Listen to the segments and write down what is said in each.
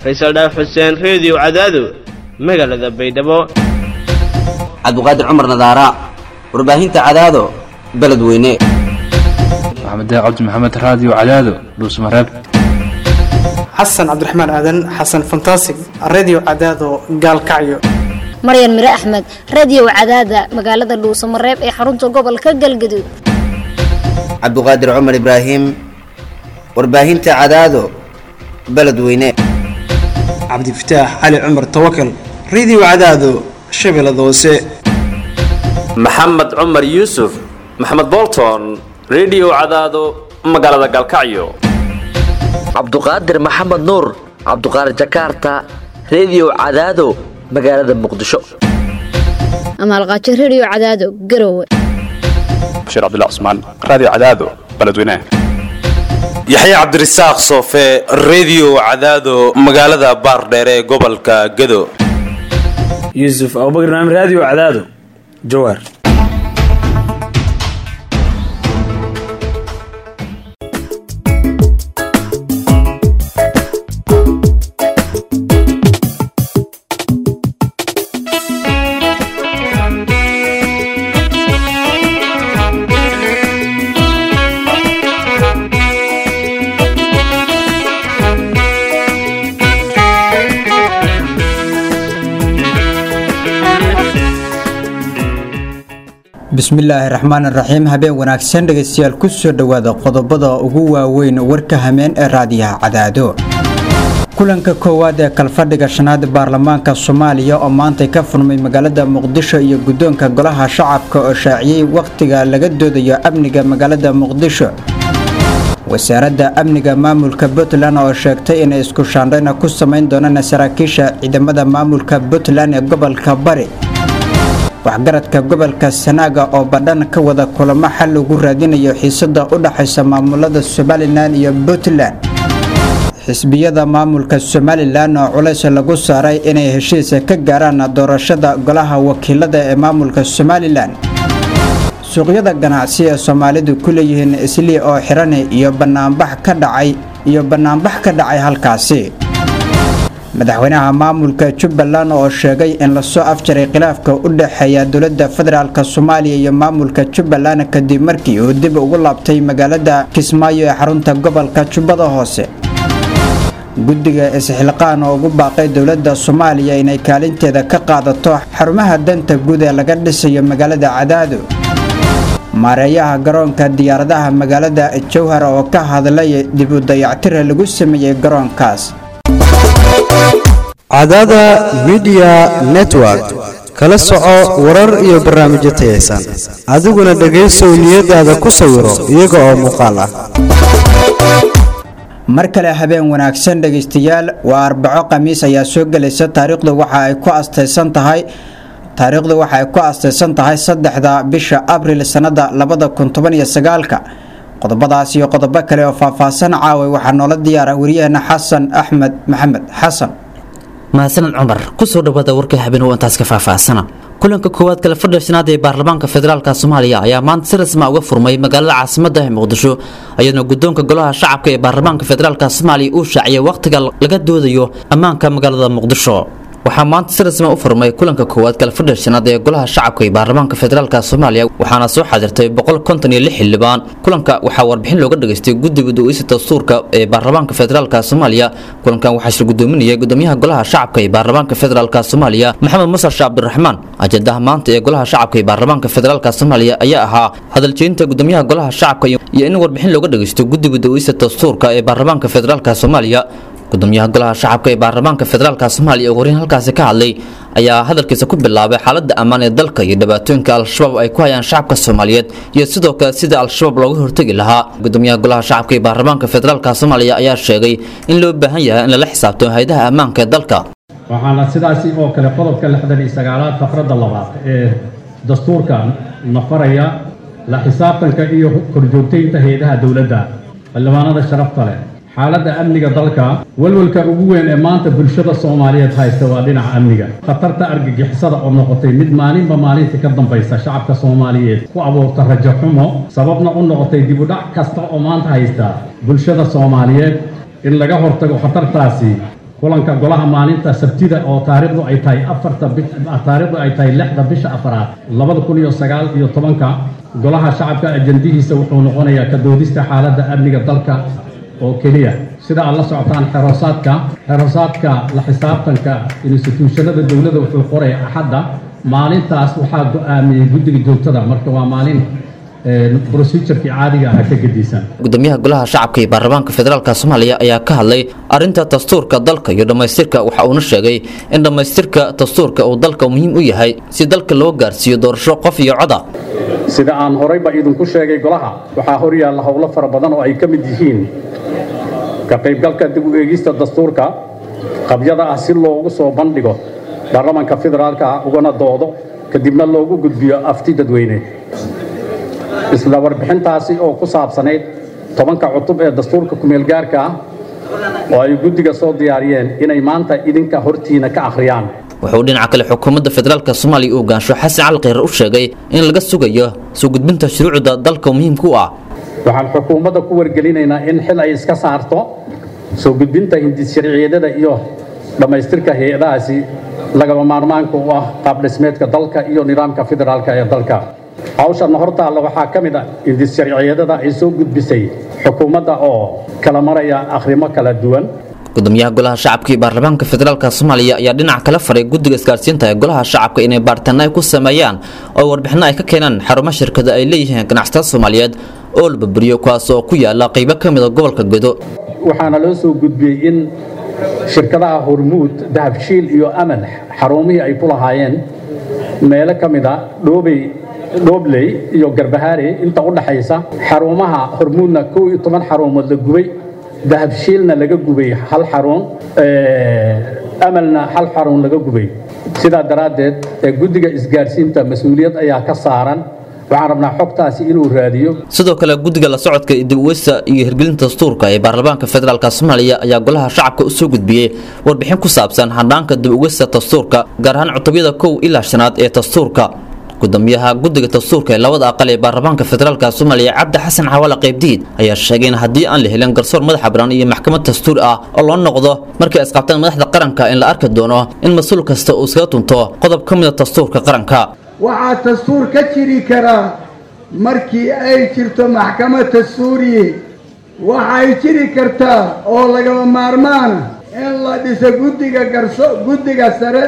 faysal dhaaf xuseen reediyo cadaado magaalada baydhabo cabdiqaadir cumar nadaara warbaahinta cadaado beledweyne maxamed cabdi maxamed raadiyo cadaado dhuusmareeb xasan cabdiraxmaan aadan xasan fantasig redio cadaado gaalkacyo maryan mire axmed radiyow cadaada magaalada dhuusamareeb ee xarunta gobolka galgaduud cabdiqaadir cumar ibraahim warbaahinta cadaado beledweyne cabdifataax cali cumar tawakal redio cadaado shabeellada hoose maxamed cumar yuusuf maxamed bolton redio cadaado magaalada galkacyo cabduqaadir maxamed nuur cabduqaadir jakarta redio cadaado magaalada muqdisho amaalqaajo rediyo cadaado garowe bashiir cabdilla cusmaan raadiyo cadaado beledweynaha yaxya cabdirasaaq soofe redio cadaado magaalada baardheere ee gobolka gado yuusuf abubakr naam raadiyo cadaado jawaar bismillaahi raxmaan raxiim habeen wanaagsan dhegaystayaal ku soo dhowaada qodobada ugu waaweyn warka hameen ee raadiyaha cadaado kulanka koowaad ee kalfadhiga shanaad baarlamaanka soomaaliya oo maantay ka furmay magaalada muqdisho iyo guddoonka golaha shacabka oo shaaciyey wakhtiga laga doodayo amniga magaalada muqdisho wasaaradda amniga maamulka puntland oo sheegtay inay isku shaandhayna ku samayn doonaan saraakiisha ciidamada maamulka puntland ee gobolka bari waxgaradka gobolka sanaaga oo badhan ka wada kulamo xal ugu raadinayo xiisada u dhaxaysa maamulada somalilan iyo puntland xisbiyada maamulka somalilan oo culays lagu saaray inay heshiisa ka gaaraan doorashada golaha wakiilada ee maamulka somalilan suuqyada ganacsi ee soomaalidu ku leeyihiin islii oo xiran iyo banaanbax ka dhacay iyo banaanbax ka dhacay halkaasi madaxweynaha maamulka jubbaland oo sheegay in lasoo afjaray khilaafka u dhexeeya dowladda federaalk soomaaliya iyo maamulka jubbaland kadib markii uu dib ugu laabtay magaalada kismaayo ee xarunta gobolka jubbada hoose guddiga isxilqaan oo ugu baaqay dowladda soomaaliya inay kaalinteeda ka qaadato xarumaha danta guud ee laga dhisayo magaalada cadaado maareeyaha garoonka diyaaradaha magaalada jowhar oo ka hadlay dib u dayactira lagu sameeyey garoonkaas cadaada midiya network kala soco warar iyo barnaamijyo tayaysan adiguna dhegaysow niyadaada ku sawiro iyaga oo muuqaal ah mar kale habeen wanaagsan dhegaystayaal waa arbaco khamiis ayaa soo gelaysa taariikhdu waxa ay ku astaysan tahay taariikhdu waxa ay ku astaysan tahay saddexda bisha abril sannada labada kun toban iyo sagaalka qodobadaas iyo qodobo kale oo faahfaahsan caaway waxaa noola diyaara wariyaheena xasan axmed maxamed xasan mahadsaned cumar kusoo dhawaada warka habeen oo intaas ka faahfaahsana kulanka koowaad kale fadhiga shanaad ee baarlamaanka federaalka soomaaliya ayaa maanta si rasma uga furmay magaalada caasimada ee muqdisho iyadoo guddoonka golaha shacabka ee baarlamaanka federaalka soomaaliya uu shaaciyay wakhtiga laga doodayo ammaanka magaalada muqdisho waxaa maanta si rasma u furmay kulanka koowaad kale fadhiga shanaad ee golaha shacabka ee baarlamaanka federaalka soomaaliya waxaana soo xadirtay boqol konton iyo lix xildhibaan kulanka waxaa warbixin looga dhageystay guddiga du'eysa dastuurka ee baarlamaanka federaalka soomaaliya kulankan waxaa shir gudoominayay gudoomiyaha golaha shacabka ee baarlamaanka federaalka soomaaliya maxamed musar sheekh cabdiraxmaan ajendaha maanta ee golaha shacabka ee baarlamaanka federaalka soomaaliya ayaa ahaa hadaljeynta gudoomiyaha golaha shacabka iyo in warbixin looga dhageysto guddiga du'eysa dastuurka ee baarlamaanka federaalka soomaaliya gudoomiyaha golaha shacabka ee baarlamaanka federaalka soomaaliya oo horeyn halkaasi ka hadlay ayaa hadalkiisa ku bilaabay xaaladda ammaan ee dalka iyo dhibaatooyinka al-shabaab ay ku hayaan shacabka soomaaliyeed iyo sidoo kale sida al-shabaab looga hortegi lahaa gudoomiyaha golaha shacabka ee baarlamaanka federaalka soomaaliya ayaa sheegay in loo baahan yahay in lala xisaabtamo hay-adaha ammaanka ee dalka waxaana sidaasi oo kale qodobka lixdan iyo sagaalaad faqradda labaad ee dastuurka nafaraya la xisaabtanka iyo korjoogtaynta hay-adaha dowladda xildhibaanada sharafta leh xaaladda amniga dalka walwalka ugu weyn ee maanta bulshada soomaaliyeed haysta waa dhinaca amniga khatarta argagixisada oo noqotay mid maalinba maalinta ka dambaysa shacabka soomaaliyeed ku abuurta rajo xumo sababna u noqotay dibudhac kasta oo maanta haysta bulshada soomaaliyeed in laga hortago khatartaasi kulanka golaha maalinta sabtida oo taariikhdu ay tahay afarta taariikhdu ay tahay lixda bisha afaraad labada kun iyo sagaal iyo tobanka golaha shacabka ajandihiisa wuxuu noqonayaa ka doodista xaaladda amniga dalka oo keliya sida aad la socotaan xerosaadka xerosaadka la xisaabtanka instituushanada dowladda wuxuu qoraya axadda maalintaas waxaa go-aamiyey guddiga joogtada marka waa maalin procedurkii caadiga aha ka gedisan gudoomiyaha golaha shacabka iyo baarlamaanka federaalk soomaaliya ayaa ka hadlay arinta dastuurka dalka iyo dhammaystirka waxa uuna sheegay in dhammaystirka dastuurka uu dalka muhiim u yahay si dalka loo gaarsiiyo doorasho qof iyo coda sida aan horeyba idinku sheegay golaha waxaa hor yaalla howlo fara badan oo ay ka mid yihiin ka qaybgalka dib u eegista dastuurka qabyada ah si loogu soo bandhigo baarlamaanka federaalka ah ugana doodo kadibna loogu gudbiyo afti dadweyne isla warbixintaasi oo ku saabsanayd tobanka cutub ee dastuurka kumeelgaarka ah oo ay guddiga soo diyaariyeen inay maanta idinka hortiina ka akhriyaan wuxuu dhinaca kale xukuumadda federaalk soomaaliya uu gaansho xasan cali kheyre u sheegay in laga sugayo soo gudbinta shuruucda dalka muhiimka u ah waxaan xukuumadda ku wargelinaynaa in xil ay iska saarto soo gudbinta hindis sharciyadada iyo dhammaystirka hay-adahaasi lagaba maarmaanka u ah qaabdhismeedka dalka iyo nidaamka federaalka ee dalka hawshanna hortaalla waxaa ka mid a hindis sharciyadada ay soo gudbisay xukuumadda oo kala maraya akhrimo kala duwan gudoomiyaha golaha shacabka iyo baarlamaanka federaalk soomaaliya ayaa dhinac kala faray guddiga isgaarsiinta ee golaha shacabka inay baaritaano ay ku sameeyaan oo warbixino ay ka keenaan xarumo shirkada ay leeyihiin ganacsatada soomaaliyeed oo la baburiyo kuwaas oo ku yaala qaybo ka mid a gobolka gedo waxaana loo soo gudbiyey in shirkadaha hormuud dahabshiil iyo amal xarumihii ay ku lahaayeen meelo ka mid a dhoobey dhoobley iyo garbahaare inta u dhaxaysa xarumaha hormuudna kow iyo toban xarumood la gubay dahabshiilna laga gubay hal xarun amalna hal xarun laga gubay sidaa daraaddeed guddiga isgaarsiinta mas-uuliyad ayaa ka saaran waxaan rabnaa xogtaasi inuu raadiyo sidoo kale guddiga la socodka dib uweysta iyo hirgelinta dastuurka ee baarlamaanka federaalk soomaaliya ayaa golaha shacabka u soo gudbiyey warbixin ku saabsan hanaanka dib uweysta dastuurka gaar ahaan cutubyada kow ilaa shanaad ee dastuurka gudoomiyaha guddiga dastuurka ee labada aqal ee baarlamaanka federaalk soomaaliya cabdi xasan xawaale qaybdiid ayaa sheegay in haddii aan la helin garsoor madaxa bannaan iyo maxkamad dastuur ah oo loo noqdo markay isqabtaan madaxda qaranka in la arki doono in mas-uul kasta uu iskaga tunto qodob ka mida dastuurka qaranka waxaa dastuur ka jiri karaa markii ay jirto maxkamad dastuuriye waxay jiri kartaa oo lagama maarmaana in la dhiso guddiga garso guddiga sare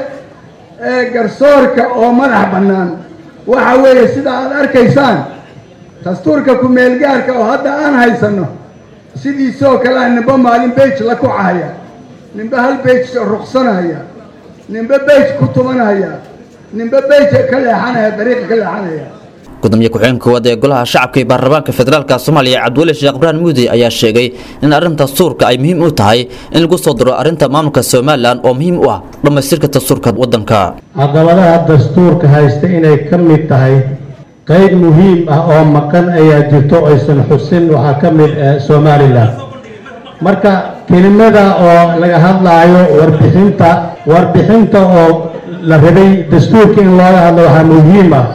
ee garsoorka oo madax bannaan waxa weeye sida aad arkaysaan dastuurka ku-meelgaarka oo hadda aan haysanno sidiisoo kalea nimba maalin beej la kucahaya nimba hal beej ruqsanaya nimba beej ku tumanaya nimba beej ka leexanaya dariiqa ka leexanaya gudoomiye ku-xigeenka koowaad ee golaha shacabka iyo baarlamaanka federaalk soomaaliya cabdiweli sheekh ibraahim muudi ayaa sheegay in arrinta dastuurka ay muhiim u tahay in lagu soo diro arrinta maamulka somalilan oo muhiim u ah dhammaystirka dastuurka waddanka caqabadaha dastuurka haysta inay ka mid tahay qayb muhiim ah oo maqan ayaa jirto aysan xusin waxaa ka mid ah somalilan marka kelimada oo laga hadlaayo warbixinta warbixinta oo la rabay dastuurka in looga hadlo waxaa muhiim ah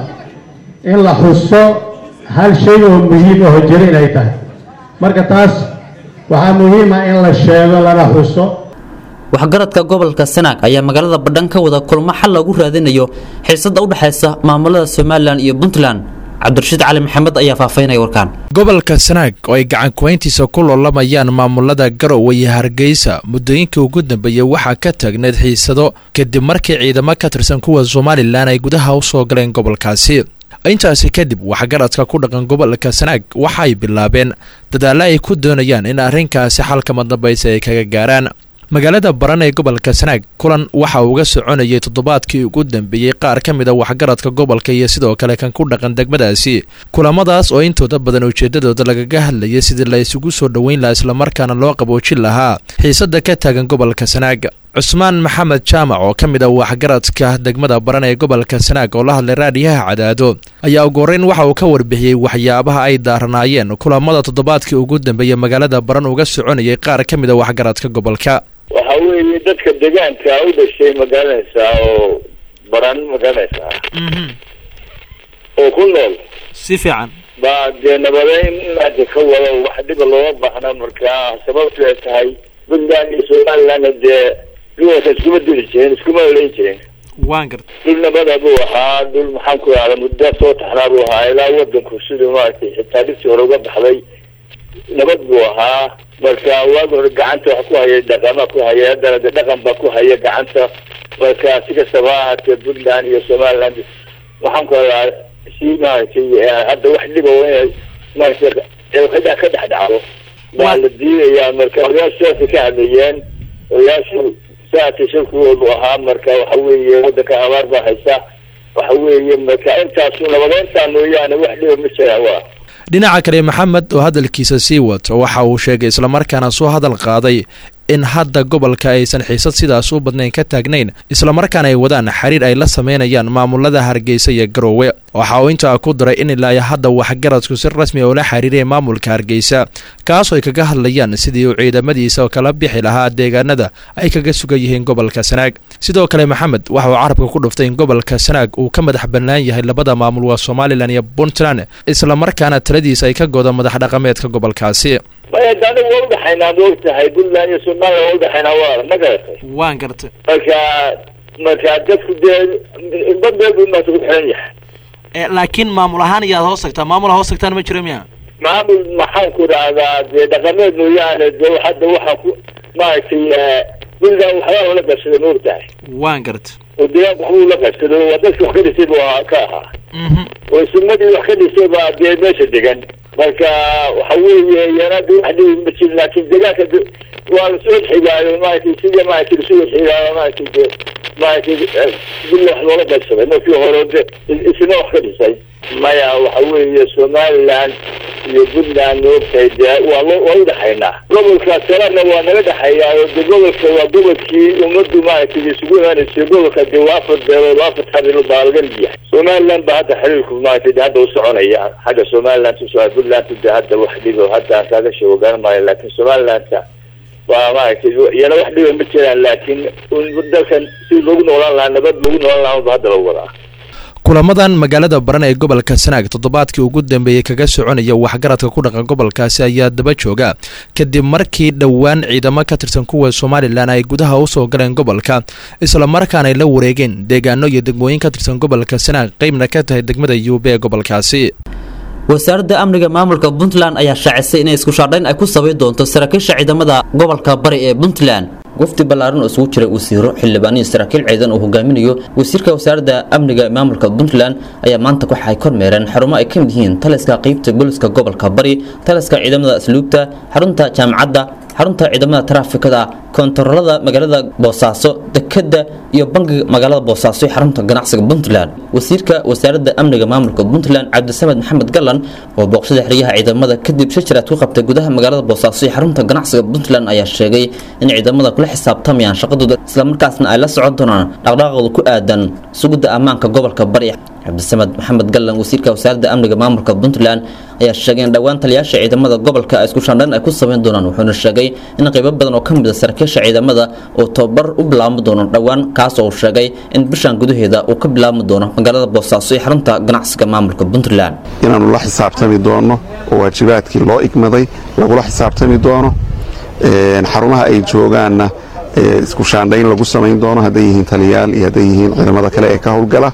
in la xuso hal shay oo muhiim aho jiro inay tahay marka taas waxaa muhiim ah in la sheego lana xuso waxgaradka gobolka sanaag ayaa magaalada badhan ka wada kulmo xal loogu raadinayo xiisada u dhexaysa maamulada somalilan iyo puntland cabdirashiid cali maxamed ayaa faafaynaya warkaan gobolka sanaag oo ay gacan kuwayntiisa ku loolamayaan maamulada garowe iyo hargeysa muddooyinkii ugu dambeeyey waxaa ka taagneed xiisado kadib markii ciidamo ka tirsan kuwa somalilan ay gudaha u soo galeen gobolkaasi intaasi kadib waxgaradka ku dhaqan gobolka sanaag waxa ay bilaabeen dadaalla ay ku doonayaan in arrinkaasi xalka madambaysa ay kaga gaaraan magaalada baran ee gobolka sanaag kulan waxa uga soconayay toddobaadkii ugu dambeeyey qaar ka mid a waxgaradka gobolka iyo sidoo kale kan ku dhaqan degmadaasi kulamadaas oo intooda badan ujeedadooda lagaga hadlayay sidii la isugu soo dhoweyn lahaa islamarkaana loo qaboojin lahaa xiisada ka taagan gobolka sanaag cusmaan maxamed jaamac oo ka mid ah waxgaradka degmada baran ee gobolka sanaag oo la hadlay raadiyaha cadaado ayaa ugu horreyn waxa uu ka warbixiyey waxyaabaha ay daaranaayeen kulamada toddobaadkii ugu dambeeyey magaalada baran uga soconayay qaar ka mid a waxgaradka gobolka waxa weeye dadka deegaanka u dhashay magaranaysaa oo baran magaranaysaa oo ku nool si fiican baa dee nabadeyn inaaka ka wado wax dhiba looga baahna markaa sababtu ay tahay puntland iyo somalilandna dee gobolka iskuma dili jirin iskuma olayn jirin waan garta dhul nabada buu ahaa dhul maxaan ku ihahda muddo soo taxnaa buu ahaa ilaa wadanku siduu maaragtay xitaa dhirtii hore uga baxday nabad buu ahaa marka waagi hore gacanta wax ku hayay dhaqama ku hayay haddana de dhaqan baa ku haya gacanta marka si kastaba ha ahaatee puntland iyo somaliland waxaan ku hadaa si maaragtay hadda wax dhiba inay maaragtay ka ka dhex dhacdo baa la diidayaa marka odayaashu sidaasay ka hadlayeen odayaashu saasay shirkigoodu ahaa marka waxa weeye wadanka abaar baa haysa waxa weeye marka intaasu nabadeyntaa mooyaane wax dhiba ma jiraan waa dhinaca kale maxamed oo hadalkiisa sii wato waxa uu sheegay islamarkaana soo hadal qaaday in hadda gobolka aysan xiisad sidaas u badnayn ka taagnayn islamarkaana ay wadaan xiriir ay la sameynayaan maamulada hargeysa iyo garoowe waxa uu intaa ku daray in ilaa hadda waxgaradku si rasmi ula xiriiraya maamulka hargeysa kaasoo ay kaga hadlayaan sidii uu ciidamadiisa kala bixi lahaa deegaanada ay kaga sugan yihiin gobolka sanaag sidoo kale maxamed waxa uu carabka ku dhuftay in gobolka sanaag uu ka madax bannaan yahay labada maamul waa somalilan iyo puntland islamarkaana taladiisa ay ka godo madax dhaqameedka gobolkaasi maya de anigu waa udhaxaynaa ma ogtahay puntland iyo somaliland waa udhaxaynaa waa ma garatay waan gartay marka marka dadku dee badbeed buu maanta ku xiran yahay laakiin maamul ahaan iyaad hoos tagtaa maamul hoos tagtaan ma jiro miya maamul maxaan ku dhahdaa dee dhaqameed mooyaane de hadda waxaa ku maaragtay puntland waxbaa lala qabsaday ma ogtahay waan garta oo deegaanka waxbuu la qabsado waa dadki wax ka dhisay buu ahaa ka ahaa oo sumadii wax ka dhisay baa dee meesha degan marka waxa weeye yanadi wax dhibi ma jirin laakin deegaanka waa lasoo xigaayo maaragtay sidii maaragtay lasoo xigaayo maaragtay de maaragtay dilla wax loola qaybsaday markii hore de isna wax ka dhisay maya waxa weeye somaliland iyo puntland maogtahay dee waa lo waa udhaxaynaa gobolka kalena waa naga dhexeeyaa oo de gobolka waa gobolkii ummaddu maaragtay isugu imaanaysay gobolka dee waa afar beelood waa afar xabilood baa laga yahay somaliland baa hadda xiriirku maaragtay de hadda u soconaya xagga somaliland usoo puntland de hadda wax dhibo hadda aan kaaga sheego garan maayo laakiin somalilandka waa maaragtay iyana wax dhiba ma jiraan laakiin dalkan si loogu noolaan lahaa nabad loogu noolaan lahaa ba hadda lagu wadaa kulamadan magaalada baran ee gobolka sanaag toddobaadkii ugu dambeeyey kaga soconaya waxgaradka ku dhaqan gobolkaasi ayaa daba jooga kadib markii dhowaan ciidamo ka tirsan kuwa somalilan ay gudaha usoo galeen gobolka islamarkaana ay la wareegeen deegaano iyo degmooyin ka tirsan gobolka sanaag qeybna ka tahay degmada yuube ee gobolkaasi wasaaradda amniga maamulka puntland ayaa shaacisay inay isku shaadhayn ay ku sabayn doonto saraakiisha ciidamada gobolka bari ee puntland wafdi ballaaran oo isugu jiray wasiiro xildhibaaniyo saraakiil ciidan uu hogaaminayo wasiirka wasaaradda amniga ee maamulka puntland ayaa maanta waxa ay kormeereen xarumo ay ka mid yihiin taliska qeybta booliska gobolka bari taliska ciidamada asluubta xarunta jaamacadda xarunta ciidamada taraafikada koontarolada magaalada boosaaso dekada iyo bangiga magaalada boosaaso iyo xarunta ganacsiga puntland wasiirka wasaaradda amniga maamulka puntland cabdisamed maxamed galan oo booqshada xeryaha ciidamada kadib shajaraad ku qabtay gudaha magaalada boosaaso iyo xarunta ganacsiga puntland ayaa sheegay in ciidamada kula xisaabtamayaan shaqadooda islamarkaasna ay la socon doonaan dhaqdhaqaaqooda ku aadan sugidda ammaanka gobolka bari cabdisamed maxamed galan wasiirka wasaaradda amniga maamulka puntland ayaa sheegay in dhowaan taliyaasha ciidamada gobolka ay isku shandhan ay ku samayn doonaan wuxuuna sheegay in qaybo badan oo ka mid a saraakiisha ciidamada uu tababar u bilaabmi doono dhowaan kaas oo uu sheegay in bishan gudaheeda uu ka bilaabmi doono magaalada boosaaso iyo xarunta ganacsiga maamulka puntland inaannu la xisaabtami doono oo waajibaadkii loo igmaday lagula xisaabtami doono xarumaha ay joogaanna isku shaandhayn lagu samayn doono hadday yihiin taliyaal iyo hadday yihiin ciidamada kale ee ka howlgala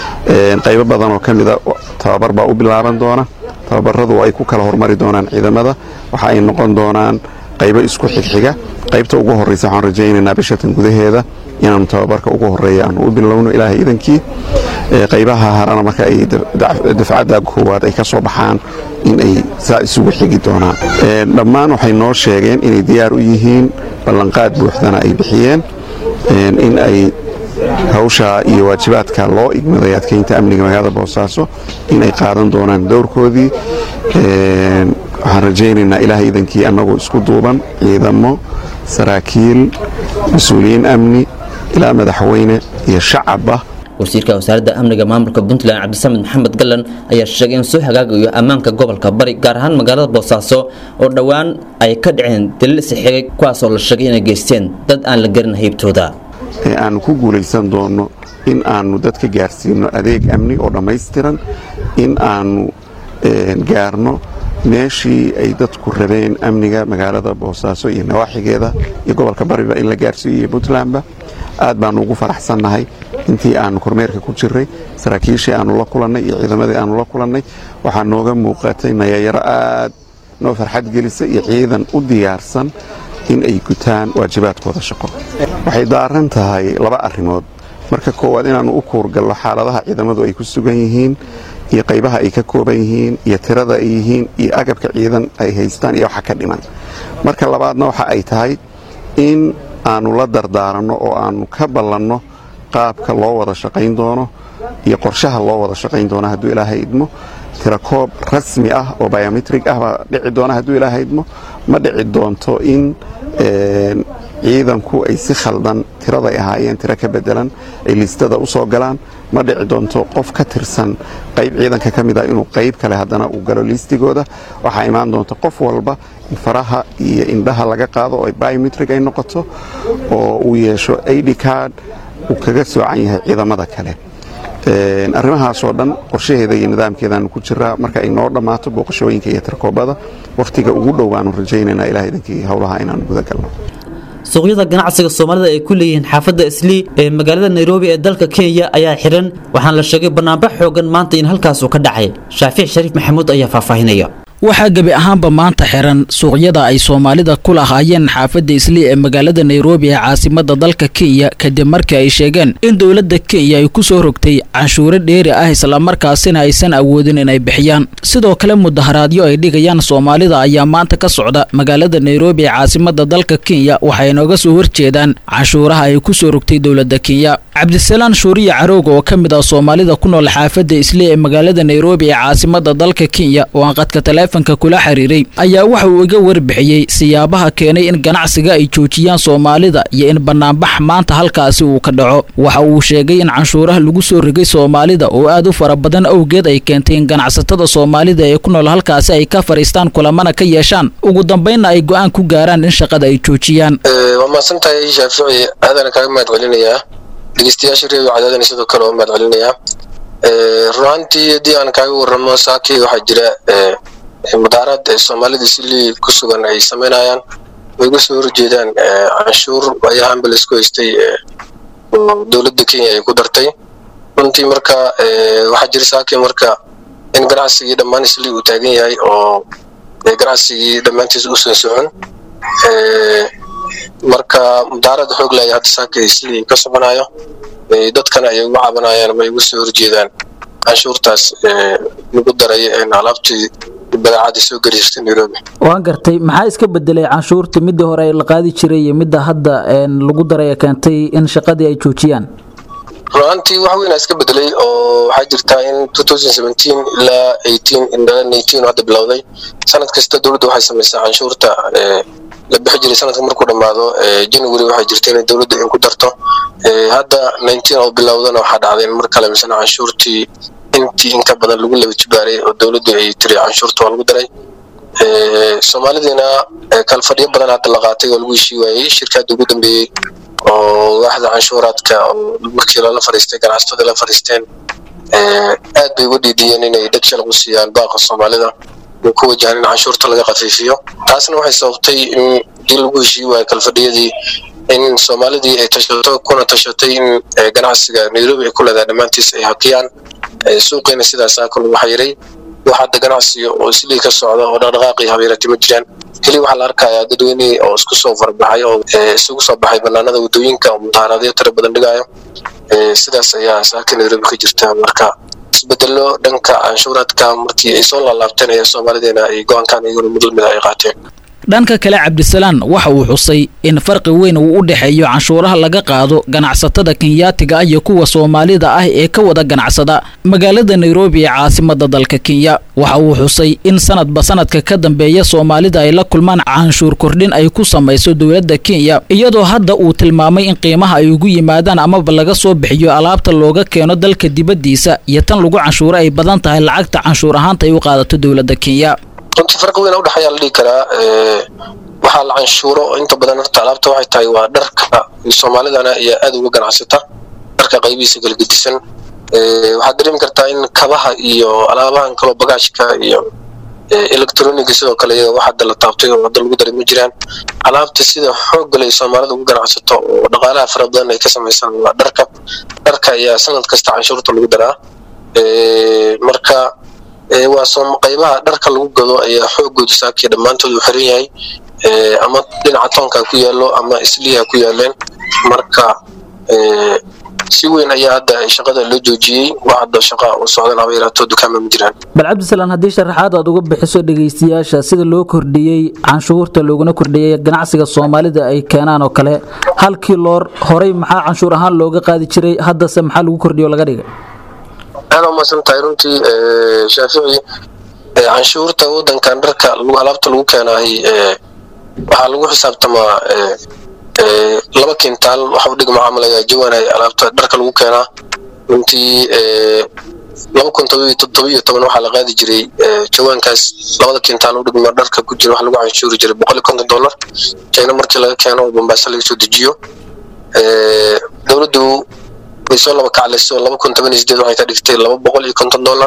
qaybo badan oo ka mida tababar baa u bilaaban doona tababaradu ay ku kala hormari doonaan ciidamada waxa ay noqon doonaan qaybo isku xigxiga qaybta ugu horreysa waxaan rajaynaynaa bishatan gudaheeda inaanu tababarka ugu horeeya aanu u bilowno ilaahay idankii qaybaha harana marka ay dafcadda koowaad ay ka soo baxaan in ay saa isugu xigi doonaan dhammaan waxay noo sheegeen inay diyaar u yihiin ballanqaad buuxdana ay bixiyeen in ay hawsha iyo waajibaadka loo igmaday adkeynta amniga magaalada boosaaso inay qaadan doonaan dowrkoodii waxaan rajaynaynaa ilaahay idankii annagoo isku duuban ciidamo saraakiil mas-uuliyiin amni ilaa madaxweyne iyo shacabba wasiirka wasaaradda amniga maamulka puntland cabdisamed maxamed galan ayaa sheegay in soo hagaagayo ammaanka gobolka bari gaar ahaan magaalada boosaaso oo dhowaan ay ka dhaceen daliil isixigay kuwaasoo la sheegay inay geysteen dad aan la garin haybtooda ee aannu ku guulaysan doonno in aannu dadka gaarsiino adeeg amni oo dhammaystiran in aannu gaarno meeshii ay dadku rabeen amniga magaalada boosaaso iyo nawaaxigeeda iyo gobolka bariba in la gaarsiiyo iyo puntlandba aad baanu ugu faraxsannahay intii aanu kormeerka ku jirray saraakiishii aanu la kulannay iyo ciidamadii aanu la kulannay waxaa nooga muuqatay nayayaro aad noo farxad gelisa iyo ciidan u diyaarsan in ay gutaan waajibaadkooda shaqo waxay daaran tahay laba arrimood marka koowaad inaannu u kuurgallo xaaladaha ciidamadu ay ku sugan yihiin iyo qaybaha ay ka kooban yihiin iyo tirada ay yihiin iyo agabka ciidan ay haystaan iyo waxa ka dhiman marka labaadna waxa ay tahay in aannu la dardaaranno oo aannu ka ballanno qaabka loo wada shaqayn doono iyo qorshaha loo wada shaqayn doono hadduu ilaahay idmo tirakoob rasmi ah oo biometrig ah baa dhici doona hadduu ilaahay idmo ma dhici doonto in ciidanku ay si khaldan tiraday ahaayeen tiro ka bedelan ay liistada u soo galaan ma dhici doonto qof ka tirsan qayb ciidanka ka mid ah inuu qayb kale haddana uu galo liistigooda waxaa imaan doonta qof walba in faraha iyo indhaha laga qaado oo biometrig ay noqoto oo uu yeesho id card uu kaga soocan yahay ciidamada kale arrimahaasoo dhan qorshaheeda iyo nidaamkeedaanu ku jiraa marka ay noo dhammaato booqashooyinka iyo tarkoobada wakhtiga ugu dhow baanu rajaynaynaa ilaah idankii howlaha inaanu gudagalno suuqyada ganacsiga soomaalida ay ku leeyihiin xaafadda islii ee magaalada nairobi ee dalka kenya ayaa xiran waxaana la sheegay banaanbax xoogan maanta in halkaasuu ka dhacay shaafic shariif maxamuud ayaa faahfaahinaya waxaa gebi ahaanba maanta xiran suuqyada ay soomaalida ku lahaayeen xaafadda islii ee magaalada nairobi ee caasimada dalka kenya kadib markii ay sheegeen in dowladda kenya ay ku soo rogtay canshuuro dheeri ah islamarkaasina aysan awoodin inay bixiyaan sidoo kale mudaharaadyo ay dhigayaan soomaalida ayaa maanta ka socda magaalada nairobi ee caasimada dalka kenya waxay nooga soo horjeedaan canshuuraha ay ku soo rogtay dowladda kenya cabdisalaan shuuriye carooga oo ka mid ah soomaalida ku nool xaafadda islii ee magaalada nairobi ee caasimada dalka kenya oo aan qadka taleefanka kula xiriiray ayaa waxa uu iga warbixiyey siyaabaha keenay in ganacsiga ay joojiyaan soomaalida iyo in banaanbax maanta halkaasi uu ka dhaco waxa uu sheegay in canshuuraha lagu soo rigay soomaalida oo aad u fara badan awgeed ay keentay in ganacsatada soomaalida ee ku nool halkaasi ay ka fadhiistaan kulamana ka yeeshaan ugu dambaynna ay go-aan ku gaaraan in shaqada ay joojiyaan waa mahadsantahay shaafici aadana kaaga mahad celinayaa dhegeystayaasha reebi cadaadana sidoo kale waa mahad celinayaa runaantii haddii aan kaaga warramo saakii waxaa jira mudaaraad soomaalida silii ku sugan ay samaynayaan way uga soo horjeedaan canshuur ayahaanba laisku haystay oo dowladda kenya ay ku dartay runtii marka waxaa jira saakii marka in ganacsigii dhammaan islii uu taagan yahay oo ganacsigii dhammaantiis uusan socon marka mudaarada xoog laya hadda saaka islii ka soconayo dadkana ay uga cabanayaan bay uga soo horjeedaan canshuurtaas lagu daray alaabtii badeecadii soo gariirtay nairobi waan gartay maxaa iska bedelay canshuurta midii hore la qaadi jiray iyo midda hadda lagu daray ee keentay in shaqadii ay joojiyaan runaantii wax weynaa iska bedelay oo waxaa jirtaa in ilaa hadda bilowday sanad kasta dowladda waxay samaysaa canshuurta la bixi jiray sanadka markuu dhammaado january waxay jirta inay dowladda in ku darto hadda oo bilowdana waxaa dhacday in mar kale misena canshuurtii intii in ka badan lagu laba jibaaray oo dowladdu ay tiri canshuurta waa lagu daray soomaalidiina kalfadhiyo badan hadda la qaatay oo lagu heshii waayey shirkadda ugu dambeeyey oo waaxda canshuuraadka markii lala fadhiistay ganacsatada la fadhiisteen aad bay uga dhiidiyeen inay dhagsha lagu siiyaan baaqa soomaalida ku wajahan in canshuurta laga khafiifiyo taasna waxay sababtay in dii lagu heshii waayo kalfadhiyadii in soomaalidii ay tashato kuna tashatay in ganacsiga nairobi ay ku leedahay dhammaantiis ay hakiyaan suuqiina sidaas aa lagu xayiray wax hadda ganacsiga oo islii ka socda oo dhaqdhaqaaqii habeerati ma jiraan keli waxaa la arkayaa dadweynihii oo isku soo farbaxay oo isugu soo baxay banaanada wadooyinka oo mudaaraadyo tira badan dhigayo sidaas ayaa saaka nairobi ka jirta marka isbedelo dhanka canshuuraadka markii ay soo laalaabteen ayaa soomaalideena ay go-aankan iyaguna mudul mida ay qaateen dhanka kale cabdisalaan waxa uu xusay in farqi weyn uu u dhexeeyo canshuuraha laga qaado ganacsatada kenyaatiga ah iyo kuwa soomaalida ah ee ka wada ganacsada magaalada nairobi ee caasimada dalka kenya waxa uu xusay in sanadba sanadka ka dambeeya soomaalida ay la kulmaan canshuur kordhin ay ku samayso dowladda kenya iyadoo hadda uu tilmaamay in qiimaha ay ugu yimaadaan amaba laga soo bixiyo alaabta looga keeno dalka dibaddiisa iyo tan lagu canshuuro ay badan tahay lacagta canshuur ahaanta ay u qaadato dowladda kenya runtii farqi weyn udhexeeyaa la dhihi karaa waxaa la canshuuro inta badan horta alaabta waxay tahay waa dharka soomaalidana ayaa aad uga ganacsata dharka qaybihiisa kala gedisan waxaad dareemi kartaa in kabaha iyo alaabahan kaloo bagaashka iyo electroniga sidoo kale iyaga wax hadda la taabtay oo hadda lagu daray ma jiraan alaabta sida xoogga leh soomaalida ugu ganacsato oo dhaqaalaha fara badan ay ka samaysaan waa dharka dharka ayaa sanad kasta canshuurta lagu daraa marka waa soo qaybaha dharka lagu gado ayaa xoogooda saakii dhammaantood uu xiran yahay ama dhinaca toonka ku yaallo ama isliha ku yaaleen marka si weyn ayaa hadda shaqada loo joojiyey wax hadda shaqa u socdan haba yaraato dukaama ma jiraan bal cabdisalaan haddii sharaxaad aad uga bixiso dhegaystayaasha sida loo kordhiyey canshuurta looguna kordhiyey ganacsiga soomaalida ay keenaan oo kale halkii loor horey maxaa canshuur ahaan looga qaadi jiray haddase maxaa lagu kordhiyo laga dhigay aad umaasan tahay runtii shaafici canshuurta wadankan dharka alaabta lagu keenaay waxaa lagu xisaabtamaa laba kintaal waxa u dhigma camalaga jawaanay alaabta dharka lagu keenaa runtii laba kun todoba iyo toban waxaa la qaadi jiray jawaankaas labada kintaal u dhigma dharka ku jira waxa lagu canshuuri jiray boqol iyo konton dollar china markii laga keeno oo bombaaso laga soo dejiyo dowladdu way soo laba kaclayso laba kun toban iyo sideed waxay ka dhigtay laba boqol iyo konton dollar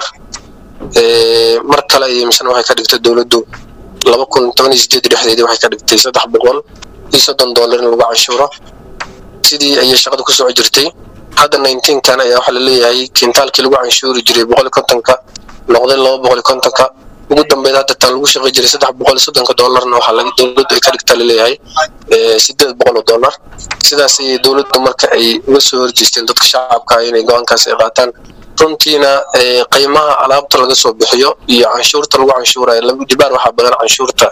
mar kale ayay misna waxay ka dhigtay dowladdu laba kun toban iyo sideed dhexdeedii waxay ka dhigtay saddex boqol iyo soddon dollar in lagu canshuuro sidii ayay shaqada ku soco jirtay hadda nineteenkan ayaa waxaa laleeyahay kintaalkii lagu canshuuri jiray boqol iyo kontonka noqday laba boqol iyo kontonka ugu dambeyd hadda tan lagu shaqay jiray saddex boqol iyo soddonka dollarna waxaa dowladdu ay ka dhigtaa laleeyahay sideed boqol oo dollar sidaas ayay dowladdu marka ay uga soo horjeesteen dadka shacabka inay go-aankaas ay qaataan runtiina qiimaha alaabta laga soo bixiyo iyo canshuurta lagu canshuurayo laba jibaar waxaa badan canshuurta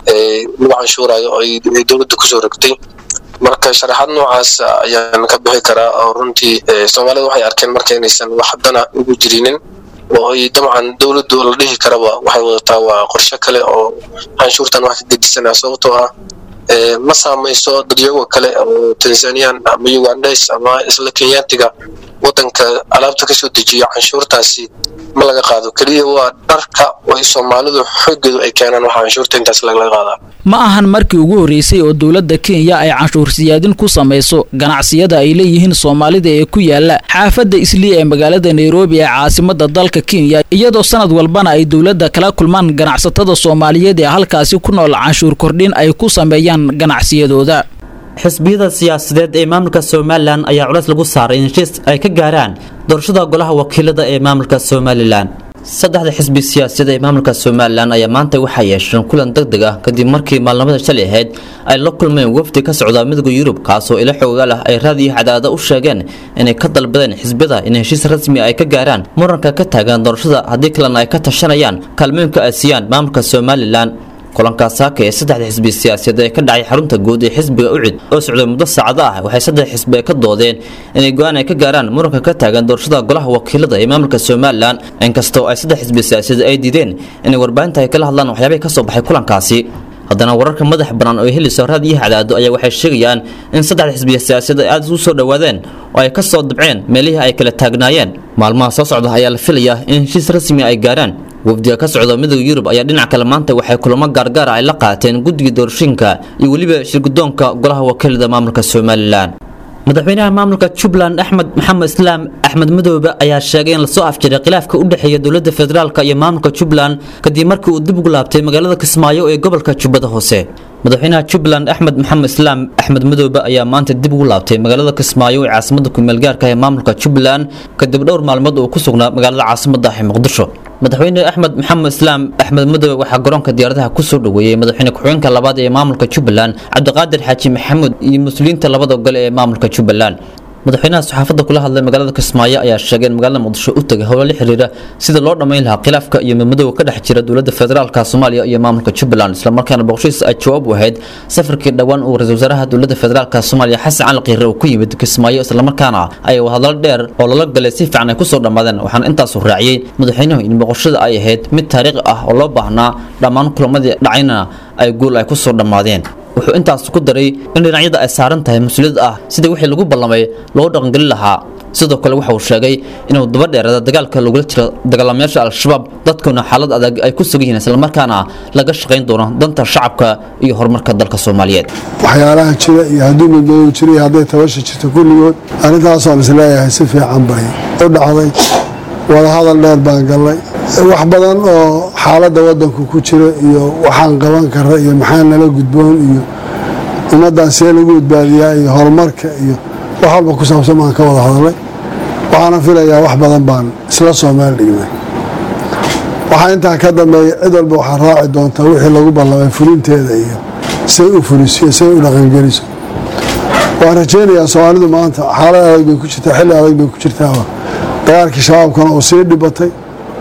lagu canshuurayo oo ay dowladda kusoo rogtay marka sharaxaad noocaas ayaan ka bixi karaa oo runtii soomaalida waxay arkeen marka inaysan wax haddana ugu jirinin oo ay dabcan dowladdu la dhihi karaba waxay wadataa waa qorshe kale oo canshuurtan wax ka gedisanaa sababtoo ah ma saamayso dadyago kale oo tanzanian ama ugandes ama isla kenyaatiga wadanka alaabta kasoo dejiya canshuurtaasi ma laga qaado keliya waa dharka oo ay soomaalidu xoogeedu ay keenaan waxaa canshuurta intaas lagala qaadaa ma ahan markii ugu horreysay oo dowladda kenya ay canshuur siyaadin ku samayso ganacsiyada ay leeyihiin soomaalida ee ku yaala xaafadda islii ee magaalada nairobi ee caasimada dalka kenya iyadoo sanad walbana ay dowladda kala kulmaan ganacsatada soomaaliyeed ee halkaasi ku nool canshuur kordhin ay ku sameeyaan ganacsiyadooda xisbiyada siyaasadeed ee maamulka somalilan ayaa culays lagu saaray in heshiis ay ka gaaraan doorashada golaha wakiilada ee maamulka somalilan saddexda xisbi siyaasadeed ee maamulka somalilan ayaa maanta waxaa yeesheen kulan deg deg ah kadib markii maalnimada shalay ahayd ay la kulmeen wafdi ka socda midowda yurub kaasoo ilo xoogaal ah ay raadiyo cadaada u sheegeen inay ka dalbadeen xisbiyada in heshiis rasmi ay ka gaaraan muranka ka taagan doorashada haddii kalena ay ka tashanayaan kaalmooyinka ay siiyaan maamulka somalilan kulankaas saaka ee saddexda xisbi siyaasadeed ee ka dhacay xarunta guud ee xisbiga ucid oo socday muddo saacado ah waxay saddex xisbi ka doodeen inay go-aan ay ka gaaraan muranka ka taagan doorashada golaha wakiilada ee maamulka somalilan inkastoo ay saddex xisbi siyaasadeed ay diideen inay warbaahinta ay kala hadlaan waxyaabay ka soo baxay kulankaasi haddana wararka madax bannaan oo ay helayso raadiyaha cadaado ayaa waxay sheegayaan in saddexda xisbiya siyaasadeed ay aad u soo dhowaadeen oo ay ka soo dabceen meelihii ay kala taagnaayeen maalmaha soo socda ayaa la filayaa in heshiis rasmi ay gaaraan wafdiga ka socda midowda yurub ayaa dhinac kale maanta waxay kulamo gaargaara ay la qaateen guddiga doorashooyinka iyo weliba shirgudoonka golaha wakiilada maamulka somalilan madaxweynaha maamulka jubbaland axmed maxamed islaam axmed madoobe ayaa sheegay in lasoo afjiray khilaafka u dhexeeya dowladda federaalk iyo maamulka jubbaland kadib markii uu dib ugu laabtay magaalada kismaayo ee gobolka jubbada hoose madaxweynaha jubbaland axmed maxamed islaam axmed madoobe ayaa maanta dib ugu laabtay magaalada kismaayo ee caasimada kumeelgaarka ee maamulka jubbaland kadib dhowr maalmood uu ku sugnaa magaalada caasimada ah ee muqdisho madaxweyne axmed maxamed islaam axmed madoobe waxaa garoonka diyaaradaha kusoo dhoweeyey madaxweyne ku-xigeenka labaad ee maamulka jubbaland cabdiqaadir xaaji maxamuud iyo mas-uuliyiinta labada gole ee maamulka jubbaland madaxweynaha saxaafadda kula hadlay magaalada kismaayo ayaa sheegay in magaalada muqdisho u tegay howlo la xiriira sida loo dhammayn lahaa khilaafka iyo madmadowga ka dhex jira dowladda federaalka soomaaliya iyo maamulka jubbaland islamarkaana boqoshiis ay jawaab u ahayd safarkii dhowaan uu ra-isul wasaaraha dowladda federaalka soomaaliya xasan cali qiire uu ku yimid kismaayo islamarkaana ay hadallo dheer oo lala galay si fiican ay kusoo dhammaadeen waxaana intaasu raaciyey madaxweynuhu in boqoshada ay ahayd mid taariikhi ah oo loo baahnaa dhammaan kulamadii dhacayna ay guul ay kusoo dhammaadeen wuxuu intaas ku daray in dhinacyada ay saaran tahay mas-uuliyad ah sidii wixii lagu ballamay loo dhaqangelin lahaa sidoo kale waxa uu sheegay inuu daba dheerada dagaalka lagula jiro dagaalamayaasha al-shabaab dadkuna xaalad adag ay ku sugan yihiin islamarkaana laga shaqayn doono danta shacabka iyo horumarka dalka soomaaliyeed waxyaalaha jira iyo hadduu midoodu jiro iyo hadday tabasha jirto kulligood arrintaasoo aan isleeyahay si fiican bay u dhacday wadahadal dheer baan gallay wax badan oo xaaladda waddanku ku jira iyo waxaan qaban kara iyo maxaa nala gudboon iyo ummaddan see lagu badbaadiyaa iyo horumarka iyo wax walba ku saabsan baan ka wada hadalay waxaana filayaa wax badan baan isla soo meel dhignay waxaa intaa ka dambeeya cid walba waxaa raaci doontaa wixii lagu ballamay fulinteeda iyo say u fuliso iyo say u dhaqangeliso waan rajaynayaa soomaalidu maanta xaalad adag bay ku jirtaa xilli adag bay ku jirtaa dagaalkii shabaabkana uu sii dhibatay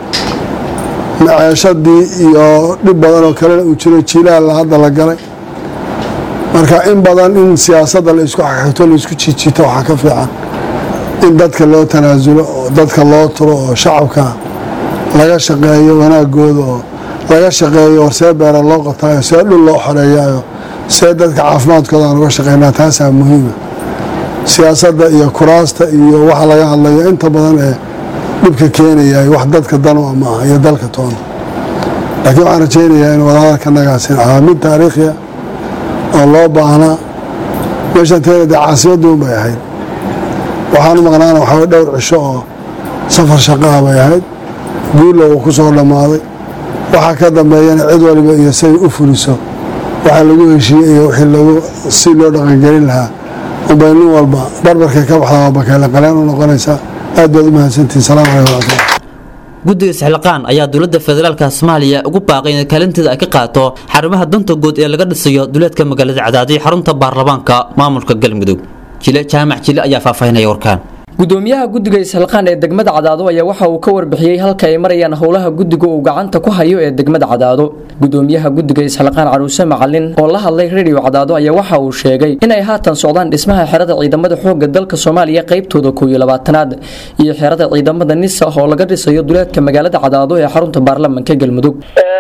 maceeshadii iyo dhib badan oo kalena uu jiro jiilaalla hadda la galay marka in badan in siyaasadda la isku xaxito la isku jiijiito waxaa ka fiican in dadka loo tanaasulo oo dadka loo turo oo shacabka laga shaqeeyo wanaagooda oo laga shaqeeyo horsee beera loo qotaayo see dhul loo xoreeyaayo see dadka caafimaadkooda aan uga shaqeynaa taasaa muhiima siyaasadda iyo kuraasta iyo waxa laga hadlayo inta badan ee dhibka keenayay wax dadka dan u maaha iyo dalka toona laakiin waxaan rajaynayaa in wadahadalka nagaasi ahaa mid taariikhiya oo loo baahnaa meeshan teena dee caasimadduun bay ahayd waxaan u maqnaana waxaa dhowr cisho oo safar shaqaha bay ahayd guulla uu ku soo dhammaaday waxaa ka dambeeyana cid waliba iyo say u fuliso waxaa lagu heshiiyey iyo wixii lagu si loo dhaqangelin lahaa unbay nin walba barbarkay ka baxda waa bakeele qaleen u noqonaysaa aad baad u mahadsantihin salaamu calaykum waraxmatullah guddiga isxilqaan ayaa dowladda federaalka soomaaliya ugu baaqay in kaalinteeda ay ka qaato xarumaha danta guud ee laga dhisayo duleedka magaalada cadaadiy xarunta baarlamaanka maamulka galmudug jile jaamac jile ayaa faahfaahinaya warkaan gudoomiyaha guddiga isxilqaan ee degmada cadaado ayaa waxa uu ka warbixiyey halka ay marayaan howlaha guddiga uu gacanta ku hayo ee degmada cadaado gudoomiyaha guddiga isxilqaan caruuse macalin oo la hadlay radio cadaado ayaa waxa uu sheegay in ay haatan socdaan dhismaha xerada ciidamada xooga dalka soomaaliya qaybtooda koow iyo labaatanaad iyo xerada ciidamada nisa oo laga dhisayo duleedka magaalada cadaado ee xarunta baarlamanka galmudug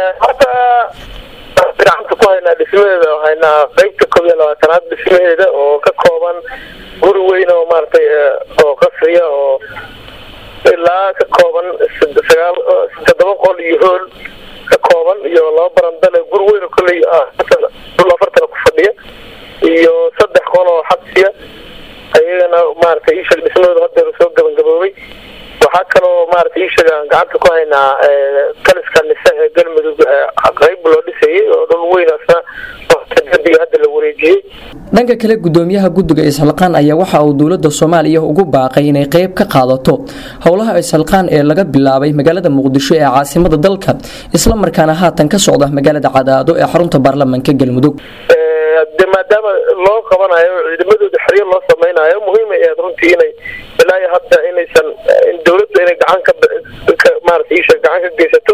gacanta ku haynaa dhismaheeda oo haynaa qaybta koob iyo labaatanaad dhismaheeda oo ka kooban guri weyn oo maaragtay oo qasriya oo ilaa ka kooban sagaal toddoba qol iyo hool ka kooban iyo laba barandale guri weyn oo kolley dhul afartana ku fadhiya iyo saddex qol oo xabsiya ayagana maaragtay iisheeg dhismahooda hadeer soo gabagaboobay waxaa kaloo maaragtay iisheeg aan gacanta ku haynaa taliska nise ee galmudug qayb loo dhisayay oo dhul weyn asna derbiga hadda la wareejiyey dhanka kale gudoomiyaha guddiga isxilqaan ayaa waxa uu dowladda soomaaliya ugu baaqay inay qayb ka qaadato howlaha isxilqaan ee laga bilaabay magaalada muqdisho ee caasimada dalka isla markaana haatan ka socda magaalada cadaado ee xarunta baarlamanka galmudug de maadaama loo qabanayo ciidamadooda xeryo loo samaynayo muhiim ay ahayd runtii inay ilaa iyo hadda inaysan in dowladda inay gacan ka maarata isha gacan ka geysato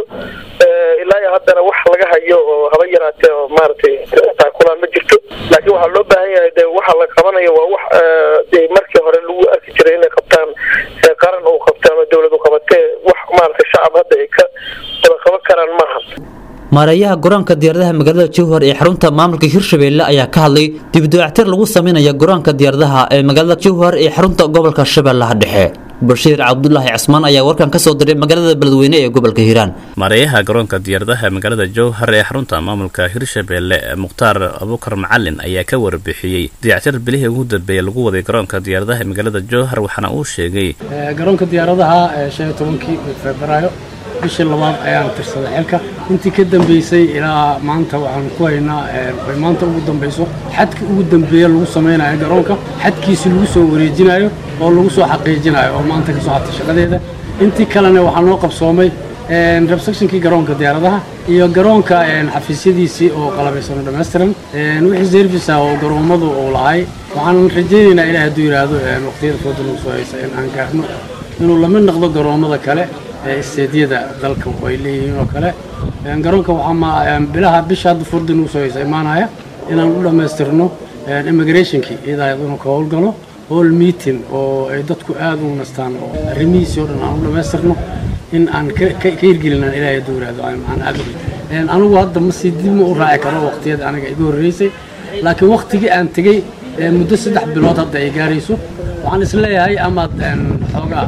ilaa iyo haddana wax laga hayo oo haba yaraatee oo maaragtay taakulaan ma jirto laakiin waxaa loo baahan yahay de waxa la qabanayo waa wax de markii hore lagu arki jiray inay qabtaan qaran uu qabto ama dowlad u qabatee wax maaragtay shacab hadda ay ka wada qaban karaan maaha maareeyaha garoonka diyaaradaha magaalada jowhar ee xarunta maamulka hirshabeelle ayaa ka hadlay dibdayactir lagu sameynaya garoonka diyaaradaha ee magaalada jowhar ee xarunta gobolka shabeellaha dhexe bashiir cabdulaahi casmaan ayaa warkan ka soo diray magaalada beledweyne ee gobolka hiiraan maareeyaha garoonka diyaaradaha magaalada jowhar ee xarunta maamulka hirshabeelle mukhtaar abukar macalin ayaa ka warbixiyey dayactir bilihii ugu dambeeyey lagu waday garoonka diyaaradaha ee magaalada jowhar waxaana uu sheegay garoonka diyaaradaha ee shan iyo tobankii febraayo bishii labaad ayaan tirsaday xilka intii ka dambeysay ilaa maanta waxaan ku haynaa ay maanta ugu dambayso xadka ugu dambeeya lagu samaynayo garoonka xadkiisi lagu soo wareejinayo oo lagu soo xaqiijinayo oo maanta ka soo hatay shaqadeeda intii kalena waxaa noo qabsoomay rebsectionkii garoonka diyaaradaha iyo garoonka xafiisyadiisii oo qalabaysan oo dhammaystiran wixii service ah oo garoomadu uu lahay waxaan rajaynaynaa ilaah hadduu yidhaahdo waqtiyada fooda lagu soo haysa in aan gaarno inuu lamid noqdo garoomada kale isteedyada dalka ay leeyihiin oo kale garoonka waxaa bilaha bisha hadda furda nagu soo haysa imaanaya inaan u dhammaystirno immigrationkii iyadaa inuu ka howlgalo hall meeting oo ay dadku aad u nastaan oo arrimihiisii oo dhan aan u dhammaystirno in aan ka hirgelinaan ilaahay hadduu yidhaahdo aan aad u anigu hadda ma sii dib ma u raaci karo waqtiyada aniga iga horreysay laakiin waqtigii aan tegey muddo saddex bilood hadda ay gaarayso waxaan isleeyahay amaad xoogaa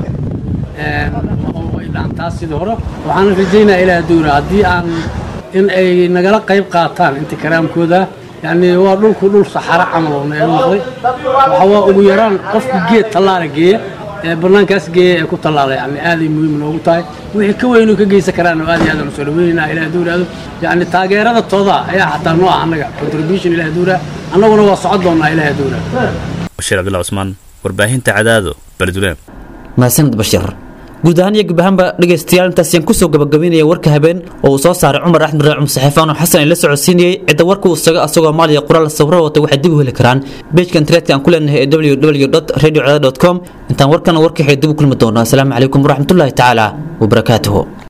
taas sidii hore waxaan rajaynaa ilaa dowra haddii aan in ay nagala qayb qaataan inta karaamkooda yani waa dhulku dhul saxaro camal oo naga noqday waxa waa ugu yaraan qofka geed tallaala geeya ee bannaankaas geeya ee ku tallaalay yani aaday muhiim noogu tahay wixii ka weynu ka geysan karaan oo aad iyo aad aan usoo dhaweynayna ilaah hadduu yidhaahdo yacni taageerada tooda ayaa xataa noo ah annaga contribution ilaah hadduu yidhaah annaguna waa socon doonnaa ilaah hadduu yidhaahdo bashiir cabdullah cusmaan warbaahinta cadaado beledweyne mahadsanid bashiir guud ahaan iyo gub ahaanba dhegaystayaal intaasiyaan kusoo gabagabaynaya warka habeen oo uu soo saaray cumar axmed raacum saxiifaan oo xasan ay la socodsiinayey cidda warka uu isaga asagoo maaliya qoraal sawiro wata waxay dib u heli karaan beejka internetka aan ku leenahay ee www radio com intaan warkana warkaxay dib u kulmi doonaa asalaamu calaykum waraxmatullaahi tacaala wabarakaatuhu